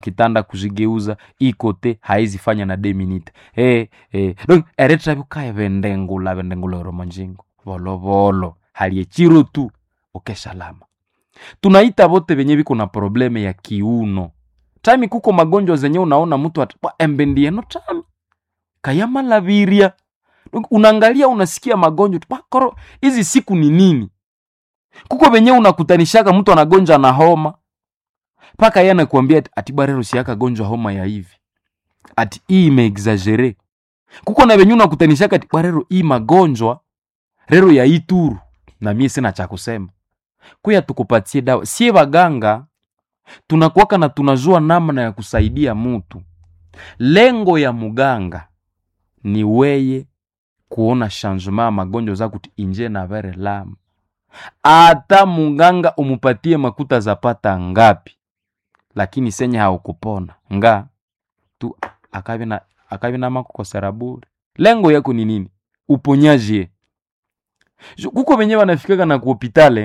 kitanda kuzigeuza ikote haizifanya na de minute hey, hey. donc eretravyukaye vendengula vendengula oromo njingo volovolo halie chiro tu ukesalama tunaita vote venye viko na probleme ya kiuno tami kuko magonjwa zenye unaona mtu at embendieno tami kayamalaviria Donc, unaangalia unasikia magonjwa tu, "Pa, koro hizi siku ni nini kuko venye unakutanishaka mtu anagonjwa na homa mpaka yeye anakuambia ati- ati barero siaka gonjwa homa ya hivi ati hii imeexagere kuko na venye unakutanishaka ati barero hii magonjwa rero ya ituru na mie sina cha kusema kuya tukupatie dawa sie waganga tunakuwaka na tunajua namna ya kusaidia mutu lengo ya muganga ni weye kuona changement ya magonjwa za kuti inje na vere lama ata muganga umupatie makuta zapata ngapi lakini senye haukupona nga tu akavi na akavi na makukosera bure lengo yako ni nini uponyaji ye. Ju- kuko venye wanafikaga na kuhopitale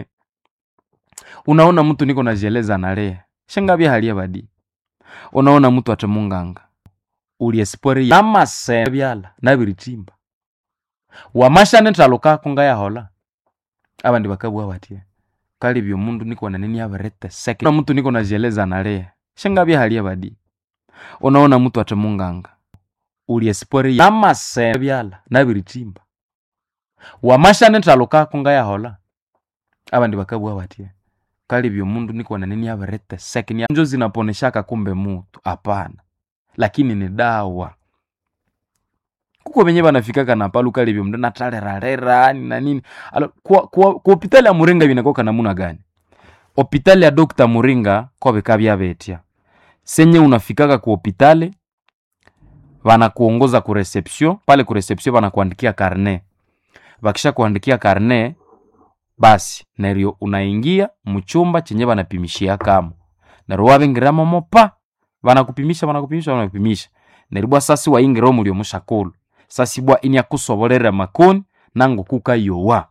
unaona mtu niko najieleza nalea shangavya halia badi unaona mtu ate munganga uliespori yamase byala nabiritimba wamashane talukako ngayahola abandi bakabwa batie kali byo mundu niko na nini abarete seke na mtu niko najieleza nalea shangavya halia badi unaona mtu ate munganga uliespori yamase byala nabiritimba wamashane talukako ngayahola abandi bakabwa batie kali byo mundu niko na nini abarete seke ni njo zinaponeshaka kumbe mutu hapana lakini ni dawa kuko venye vanafikaka na palu kali vyo mndu natarerarera ni na nini alo kwa, kwa, kwa hopitali ya muringa vinakoka namuna gani hopitali ya dokta muringa koveka vyavetya senye unafikaka ku hopitali vanakuongoza ku reception pale ku reception vanakuandikia karne vakisha kuandikia karne basi nerio unaingia mchumba chenye vanapimishia kamo nerio wavingiramo mopa vanakupimisha vanakupimisha vanakupimisha neribwa sasi waingiro mulio mushakulu sasi bwa ini akusobolera makoni nango kukayowa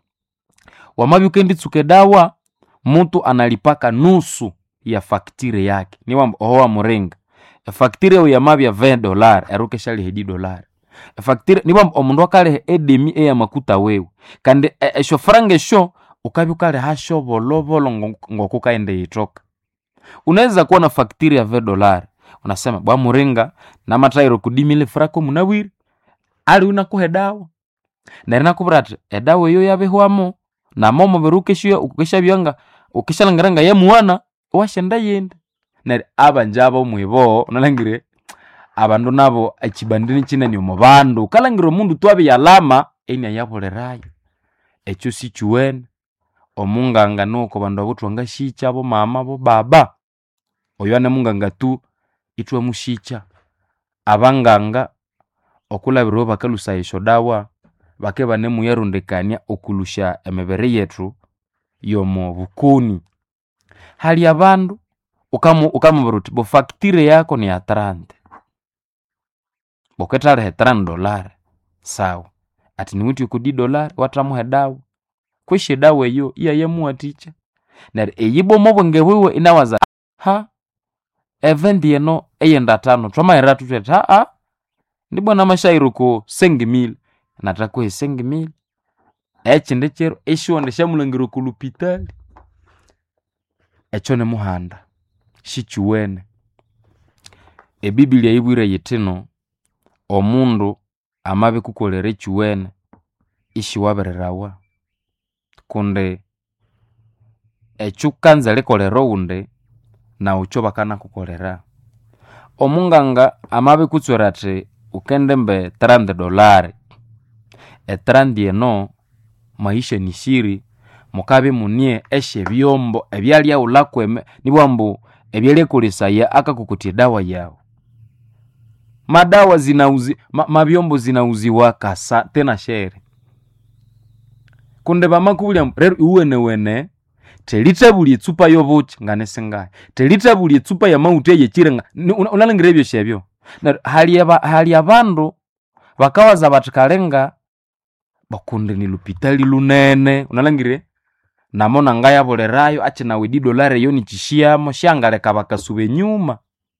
wamabi nditsuke dawa mutu analipaka nusu ya faktire yake niwamba ohowa muringa efaktire eyo yamabya 20 dolar eruka eshaliha dolar efaktire niwamba omundu akaliha edemi eya makuta wewe kandi e- esho faranga esho ukabya ukaliha sho volovolo ngo- ngokukaenda yitoka unaweza kuwa na faktiri ya 20 dolar unasema bwa muringa na matairo kudimile frako munawiri ali unakuha edawa neri nakuvira ati edawa eyo yabihwamo namomo birukeshiyo ukeshabyanga ukeshalangiranga yemuwana washenda yende neri abanjabo mwibo unalangire abandu nabo ekibandini kinene omu bandu ukalangire omundu twabiyalama eni ayabulirayo ekyo sikiwene omunganga nuko bandu abo twangashikya bo mama bo baba oyo ane munganga tu itwe mushikya abanganga okulabirwa bakalusa esyo dawa bake banemuyarondekania okulusha emibiri yethu yomu bukuni hali abandu ukamu- ukamubwira uti bo faktire yako ni ya trante boketalihe trani dolari sawa ati niwiti kudi dolari watamuha dawa kwishi dawa eyo iyayemuwatikya neryo eyibomo obwenge bwiwe inawaza ha evendi eno eyenda tano twamahera tutwete haa ndibona mashairo ko sengi mili natakuhe sengi mili ekindi kiro eshonde shamulangiro ku lupitali ekyo nimuhanda shikiwene ebibilia yibwire yitino omundu amabi kukolera ekiwene ishiwabirirawa kundi ekyo kanza likolera owundi nawu kyo bakanakukolera omunganga amabi kutswera ati ukende mbe 30 dolari e 30 eno maisha ni shiri mukabi munie eshe byombo ebyalyaulakweme nibwambu ebyalyekolesaya akakukutia dawa yawu madawa zinauzi ma, mabyombo zinauziwa kasa tena shere kunde bamakubulya rero iwenewene telithabulya etsupa yobuki nganesingahi telithabulya etsupa yamawutha eyekirenga unalingira ebyo shebyo neryo hali aba- hali abandu bakawaza bathi kalenga bakundi ni lupitali lunene unalangire namo nangayabulirayo akinawe di dolari eyo nikishiyamo shangaleka bakasuba enyuma